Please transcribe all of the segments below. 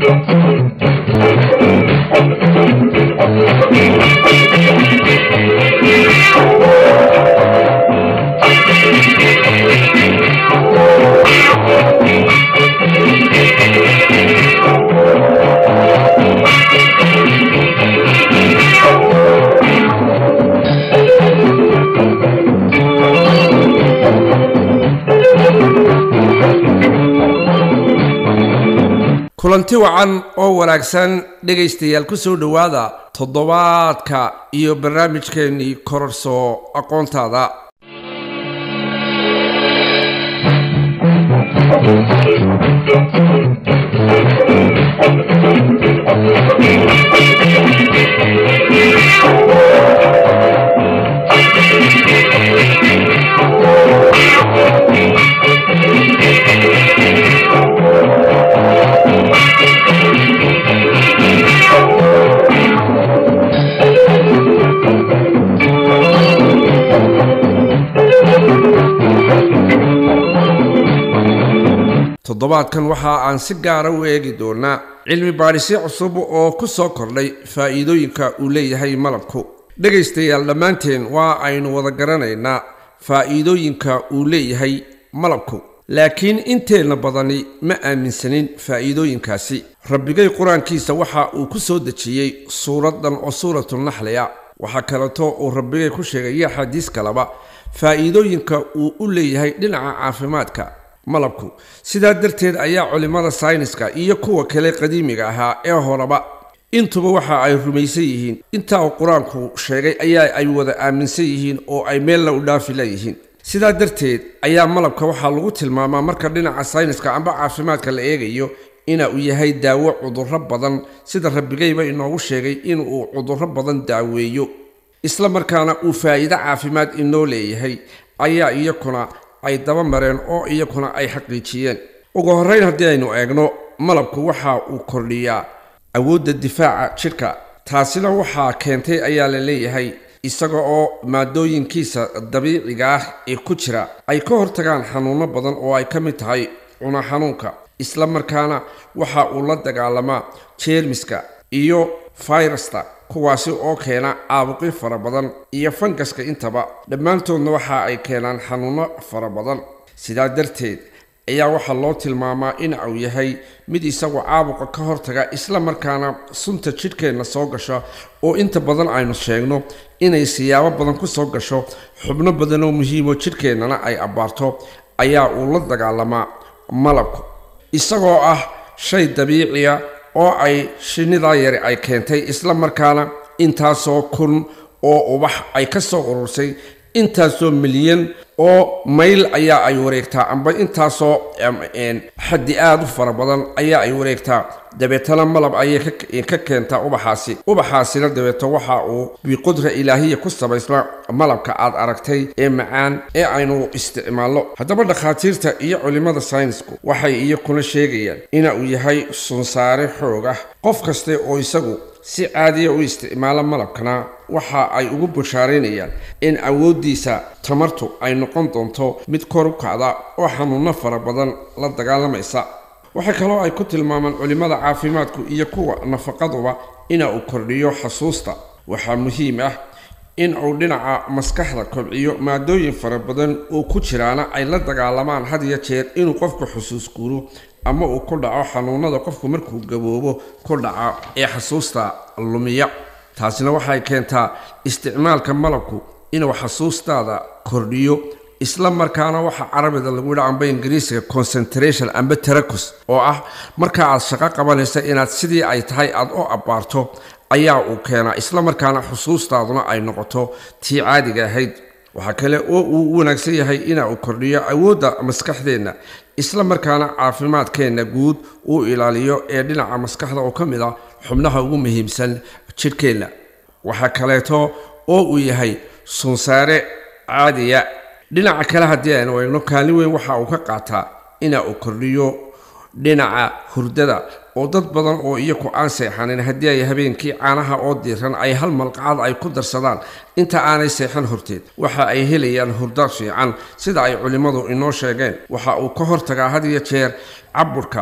kulanti wacan oo wanaagsan dhegaystayaal ku soo dhowaada toddobaadka iyo barnaamijkeennii kororso aqoontaada toddobaadkan waxa aan si gaara u eegi doonaa cilmi baadhisyo cusub oo ku soo kordhay faa'iidooyinka uu leeyahay malabku dhegaystayaal dhammaanteen waa aynu wada garanaynaa faa'iidooyinka uu leeyahay malabku laakiin inteenna badani ma aaminsanin faa'iidooyinkaasi rabbigay qur-aankiisa waxa uu ku soo dejiyey suuraddan oo suuratunaxliya waxaa kaleeto uu rabbigay ku sheegay iyo axaadiis kaleba faa'iidooyinka uu u leeyahay dhinaca caafimaadka malabku sidaa darteed ayaa culimmada sayniska iyo kuwa kale qadiimiga ahaa ee horeba intuba waxa ay rumaysan yihiin intaa uu qur-aanku sheegay ayaa ay wada aaminsan yihiin oo ay meelna u dhaafi leeyihiin sidaa darteed ayaa malabka waxaa lagu tilmaamaa marka dhinaca sayniska amba caafimaadka la eegayo ina uu yahay daawo cudurro badan sida rabbigayba inoogu sheegay inuu cudurro badan daaweeyo isla markaana uu faa'iido caafimaad inoo leeyahay ayaa iyakuna ay daba mareen oo iyakuna ay xaqiijiyeen ugu horrayn haddii aynu eegno malabku waxa uu kordhiyaa awoodda difaaca jidhka taasina waxaa keentay ayaa la leeyahay isaga oo maadooyinkiisa dabiiciga ah ee ku jira ay ka hortagaan xanuunno badan oo ay ka mid tahay cuna xanuunka isla markaana waxa uu la dagaalamaa jeermiska iyo fayrasta kuwaasi oo keena caabuqyo fara badan iyo fangaska intaba dhammaantoodna waxa ay keenaan xanuunno fara badan sidaa darteed ayaa waxaa loo tilmaamaa in uu yahay mid isagu caabuqa ka hortaga isla markaana sunta jidhkeenna soo gasha oo inta badan aynu sheegno inay siyaabo badan ku soo gasho xubno badan oo muhiimo jidhkeennana ay abbaarto ayaa uu la dagaalamaa malabku isagoo ah shay dabiiciya oo ay shinnidaa yari ay keentay isla markaana intaasoo kun oo ubax ay ka soo urursay intaasoo milyan oo mayl ayaa ay wareegtaa amba intaasoo xaddi aada u fara badan ayaa ay wareegtaa dabeetana malab ayay ka keentaa ubaxaasi ubaxaasina dabeeto waxa uu biqudra ilaahiya ku samaysma malabka aad aragtay ee macaan ee aynu isticmaalno haddaba dhakhaatiirta iyo culimmada saynisku waxay iyakuna sheegayaan ina uu yahay sunsaare xoog ah qof kaste oo isagu si caadiya u isticmaalo malabkana waxa ay ugu bushaaraynayaan in awooddiisa tamartu ay noqon doonto mid kor u kacda oo xanuunno fara badan la dagaalamaysa waxaa kaloo ay ku tilmaamaan culimmada caafimaadku iyo kuwa nafaqaduba ina uu kordhiyo xasuusta waxaa muhiim ah in uu dhinaca maskaxda kobciyo maadooyin fara badan oo ku jiraana ay la dagaalamaan had iyo jeer inuu qofku xusuus guuro ama uu ku dhaco xanuunada qofku markuu gaboobo ku dhaca ee xasuusta lumiya taasina waxay keentaa isticmaalka malabku inuu xasuustaada kordhiyo isla markaana waxaa carabida lagu yidha amba ingiriisiga concentration amba tarakus oo ah marka aad shaqo qabanaysa inaad sidii ay tahay aad u abbaarto ayaa uu keenaa isla markaana xusuustaaduna ay noqoto tii caadiga ahayd waxaa kale oo uu u wanaagsan yahay ina uu kordhiyo awoodda maskaxdeenna isla markaana caafimaadkeenna guud uu ilaaliyo ee dhinaca maskaxda oo ka mid ah xubnaha ugu muhiimsan jidhkeenna waxaa kaleeto oo uu yahay sunsaare caadiya dhinaca kale haddii aynu eegno kaalin weyn waxa uu ka qaataa ina uu kordhiyo dhinaca hurdada oo dad badan oo iyaku aan seexanin haddii ay habeenkii caanaha oo diiran ay hal malqacad ay ku darsadaan inta aanay seexan horteed waxa ay helayaan hurdo fiican sida ay culimmadu inoo sheegeen waxa uu ka hortagaa had iyo jeer caburka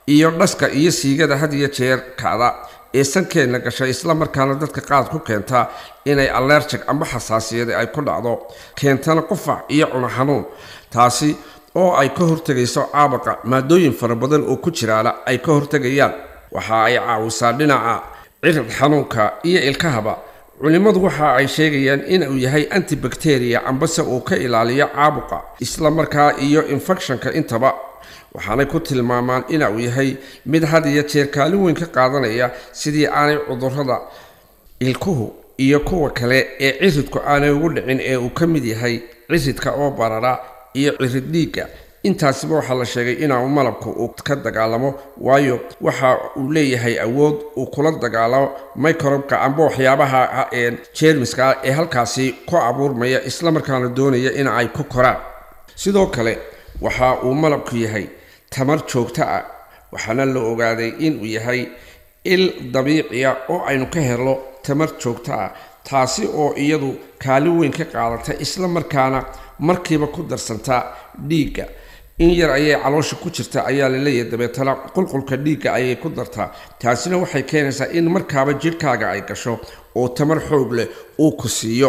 iyo dhaska iyo siigada had iyo jeer kacda ee sankeenna gashay islamarkaana dadka qaad ku keentaa inay allerjig amba xasaasiyada ay ku dhacdo keentana qufac iyo cuno xanuun taasi oo ay ka hortegayso caabaqa maadooyin fara badan oo ku jiraana ay ka hortegayaan waxa ay caawisaa dhinaca cirid xanuunka iyo ilkahaba culimmadu waxa ay sheegayaan inuu yahay antibacteria ambase uu ka ilaaliyo caabuqa islamarkaa iyo infectionka intaba waxaanay ku tilmaamaan inuu yahay mid had iyo jeer kaalin weyn ka qaadanaya sidii aanay cudurrada ilkuhu iyo kuwa kale ee ciridku aanay ugu dhicin ee uu ka mid yahay ciridka oo barara iyo cirid dhiigga intaasiba waxaa la sheegay inuu malabku uu ka dagaalamo waayo waxa uu leeyahay awood uu kula dagaalamo microbka amba waxyaabaha jeermiska ee halkaasi ku abuurmaya islamarkaana doonaya in ay ku koraan sidoo kale waxa uu malabku yahay tamar joogto ah waxaana la ogaaday inuu yahay il dabiiciya oo aynu ka helno tamar joogto ah taasi oo iyadu kaalin weyn ka qaadata islamarkaana markiiba ku darsantaa dhiigga in yar ayay caloosha ku jirta ayaa la leeyahay dabeetana qulqulka dhiigga ayay ku dartaa taasina waxay keenaysaa in markaaba jidhkaaga ay gasho oo tamar xoog leh uu ku siiyo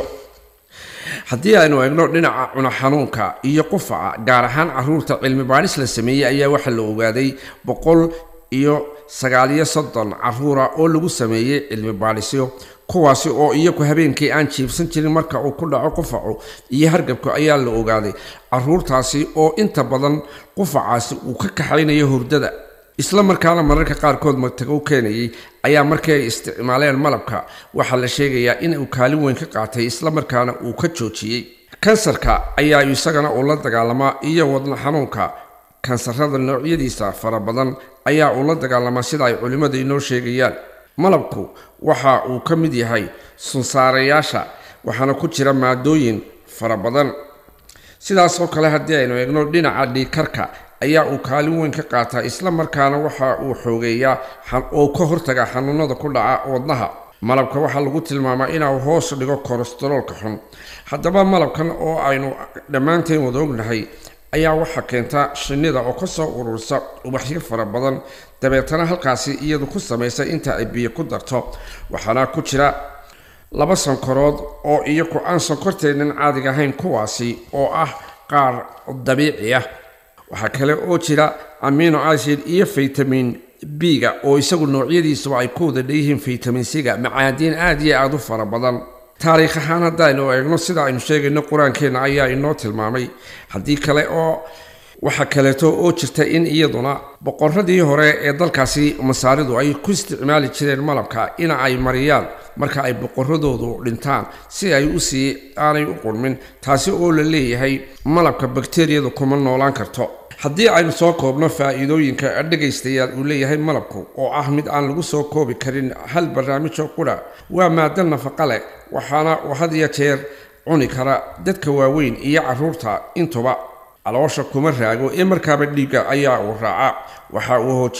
haddii aynu eegno dhinaca cuno xanuunka iyo qufaca gaar ahaan caruurta cilmi baadhis la sameeyey ayaa waxaa la ogaaday boqol iyo sagaaliyo soddon caruura oo lagu sameeyey cilmi baadhisyo kuwaasi oo iyagu habeenkii aan jiibsan jirin marka uu ku dhaco qufacu iyo hargabku ayaa la ogaaday caruurtaasi oo inta badan qufacaasi uu ka kaxaynayo hurdada isla markaana mararka qaarkood magtago keenayay ayaa markii ay isticmaaleen malabka waxaa la sheegayaa in uu kaalin weyn ka qaatay islamarkaana uu ka joojiyey kansarka ayaa isagana uu la dagaalamaa iyo wadna xanuunka kansarada noocyadiisa fara badan ayaa uu la dagaalamaa sida ay culimmada inoo sheegayaan malabku waxa uu ka mid yahay sunsaarayaasha waxaana ku jira maadooyin fara badan sidaasoo kale haddii aynu eegno dhinaca dhiikarka ayaa uu kaalin weyn ka qaataa islamarkaana waxa uu xoogeeyaa oo ka hortaga xanuunada ku dhaca wadnaha malabka waxaa lagu tilmaamaa inuu hoos dhigo kolestaroolka xun haddaba malabkan oo aynu dhammaanteen wada ognahay ayaa waxaa keenta shinnida oo kasoo ururisa ubaxyo fara badan dabeetana halkaasi iyadu ku samaysa inta ay biyo ku darto waxaana ku jira laba sankarood oo iyaku aan sonkorteennan caadiga ahayn kuwaasi oo ah qaar dabiici ah waxaa kale oo jira amino acid iyo vitamin b-ga oo isagu noocyadiisuba ay ku wada dheeyihiin vitamin c-ga macaadiin aada iyo aada u fara badan taariikh ahaan haddaynu eegno sida aynu sheegayno qur-aankeenna ayaa inoo tilmaamay haddii kale oo waxaa kaleeto oo jirta in iyaduna boqoradii hore ee dalkaasi masaaridu ay ku isticmaali jireen malabka in ay mariyaan marka ay boqoradoodu dhintaan si ay usii aanay u qurmin taasi oo la leeyahay malabka bakteriyadu kuma noolaan karto haddii aynu soo koobno faa-iidooyinka dhegaystayaal uu leeyahay malabku oo ah mid aan lagu soo koobi karin hal barnaamijoo qura waa maado nafaqa leh waxaana uu had iyo jeer cuni kara dadka waaweyn iyo caruurta intuba caloosha kuma raago ee markaaba dhiigga ayaa uu raaca waxa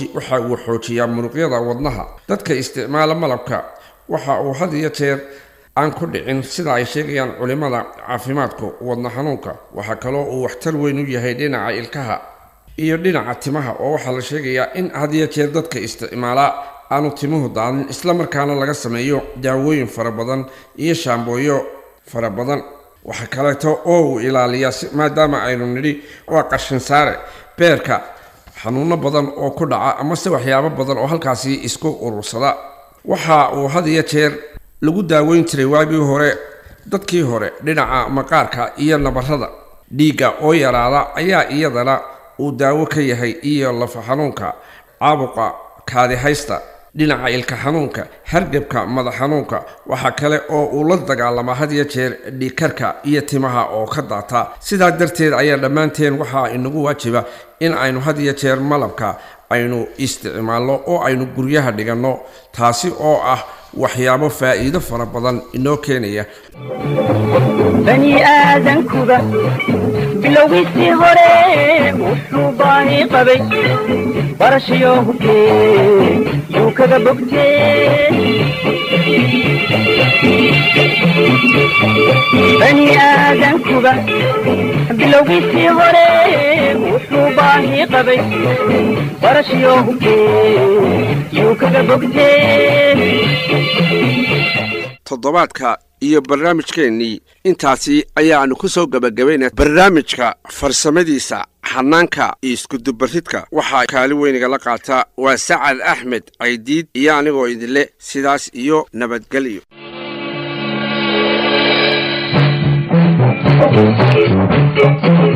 uu xoojiyaa muruqyada wadnaha dadka isticmaala malabka waxa uu had iyo jeer aan ku dhicin sida ay sheegayaan culimmada caafimaadku wadna xanuunka waxaa kaloo uu waxtar weyn u yahay dhinaca ilkaha iyo dhinaca timaha oo waxaa la sheegayaa in had iyo jeer dadka isticmaalaa aanu timuhu daadin islamarkaana laga sameeyo daawooyin fara badan iyo shaambooyo fara badan waxaa kaleeto oo uu ilaaliyaa maadaama aynu nidhi waa qashin saare beerka xanuuno badan oo ku dhaca amase waxyaabo badan oo halkaasi isku urursada waxa uu had iyo jeer lagu daaweyn jiray waagii hore dadkii hore dhinaca maqaarka iyo nabarada dhiigga oo yaraada ayaa iyadana uu daawo ka yahay iyo lafa xanuunka caabuqa kaadihaysta dhinaca ilka xanuunka hargebka madax xanuunka waxaa kale oo uu la dagaalamaa had iyo jeer dhiikarka iyo timaha oo ka daata sidaa darteed ayaa dhammaanteen waxaa inagu waajiba in aynu had iyo jeer malabka aynu isticmaalno oo aynu guryaha dhiganno taasi oo ah waxyaabo faa'iido fara badan inoo keenaya bani aadankuba bilowgiisii hore wuxuu baani qabay barashayo hubkee yuu kaga bogtee bani aadankuba bilowgiisii hore wuxuu baahi qabay barashiyo hubkee yuu kaga bogtee toddobaadka iyo barnaamijkeennii intaasi ayaannu ku soo gebagabayna barnaamijka farsamadiisa xanaanka iyo iskudubaridka waxaa kaali weynigala qaata waa sacad axmed caydiid iyo anigoo idinle sidaas iyo nabadgelyo Thank you.